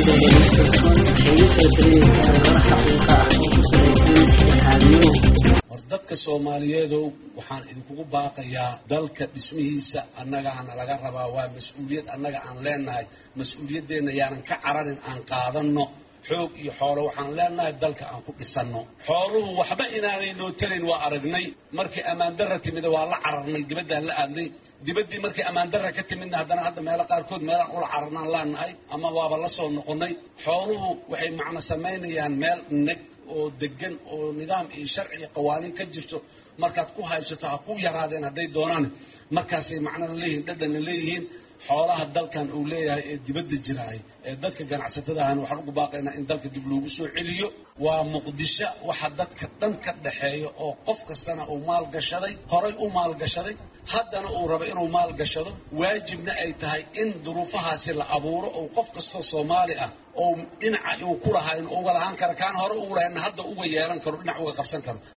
war dadka soomaaliyeedow waxaan idinkugu baaqayaa dalka dhismihiisa annagaana laga rabaa waa mas-uuliyad annaga aan leenahay mas-uuliyaddeenna yaanan ka cararin aan qaadanno xoog iyo xoolo waxaan leenahay dalka aan ku dhisanno xooluhu waxba inaanay noo tarayn waa aragnay markii ammaandarra timida waa la cararnay dibaddaan la aadnay dibaddii markii ammaandarra ka timidna haddana hadda meelo qaarkood meelaan ula cararnaan laanahay ama waaba la soo noqonnay xooluhu waxay macno samaynayaan meel neg oo degan oo nidaam iyo sharci iyo qawaaniin ka jirto markaad ku haysato ha ku yaraadeen hadday doonaan markaasay macnona leeyihiin dhadhanna leeyihiin xoolaha dalkan uu leeyahay ee dibadda jiraay ee dadka ganacsatada ahna waxaan ugu baaqaynaa in dalka dib loogu soo celiyo waa muqdisho waxa dadka dhan ka dhaxeeya oo qof kastana uu maalgashaday horay u maalgashaday haddana uu rabo inuu maalgashado waajibna ay tahay in duruufahaasi la abuuro oo qof kastoo soomaali ah oo dhinaca uu ku lahaa in uga lahaan karo kaan hore ugu lahaynna hadda uga yeelan karo dhinac uga qabsan karo